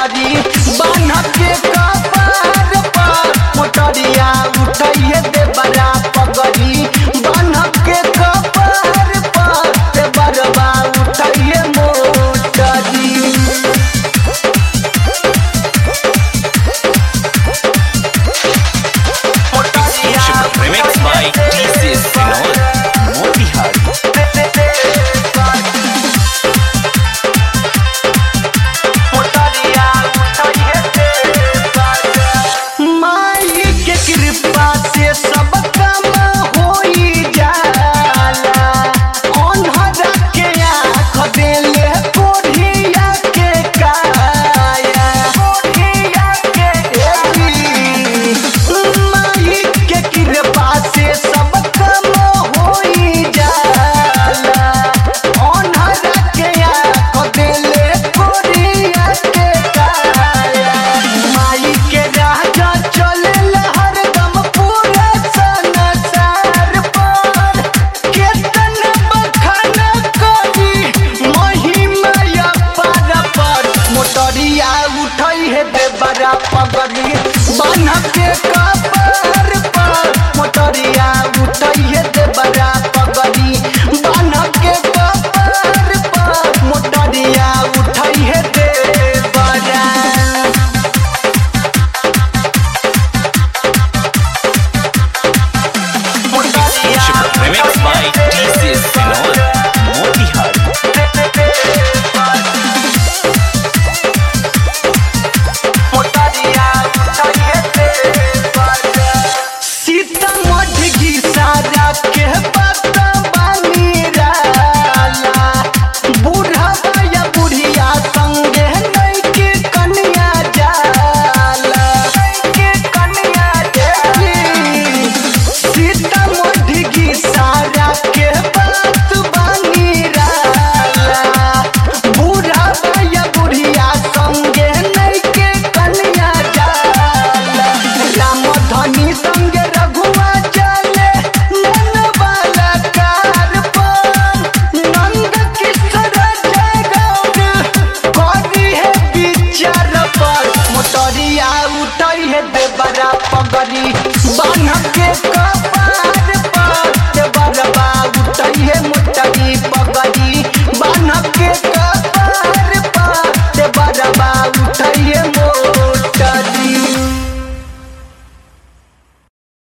पगड़ी बान्ह के कपार पर मोटरिया उठाइए दे बड़ा पगड़ी बान्ह के कपार पर ते बरबा उठाइए मोटरी Remix by DJ Sinor, Motihari. माई के कृपा से सब काम होई जाला अन्हरा के आँख देले कोढ़िया के काया कोढ़िया के एली माई के कृपा से सब काम होई जाला अन्हरा के आँख देले कोढ़िया के काया माई के राजा चले हरदम पूरा संसार पर केतन बखान करी महिमा पार पर मोटरिया उठई है दे बड़ा पगड़ी बन के कपार पर मोटरिया उठई है दे बड़ा पगड़ी बन के कपार पर मोटरिया उठई है दे बड़ा Remix by DJ Sinor, Motihari. Sitamarhi की सारा के पता बानी राला बूढ़ा या बुढ़िया संगे नहीं के कन्या जाला के कन्या देवी सीतामढ़ी की सारा के बात बानी राला बूढ़ा या बुढ़िया संगे नहीं के कन्या जाला राम धनी संगे रघुआ चले नन वाला कार पर नंद किशोर जय गौर करी है विचार पर मोटरिया उठई है देवरा पगड़ी बान्ह के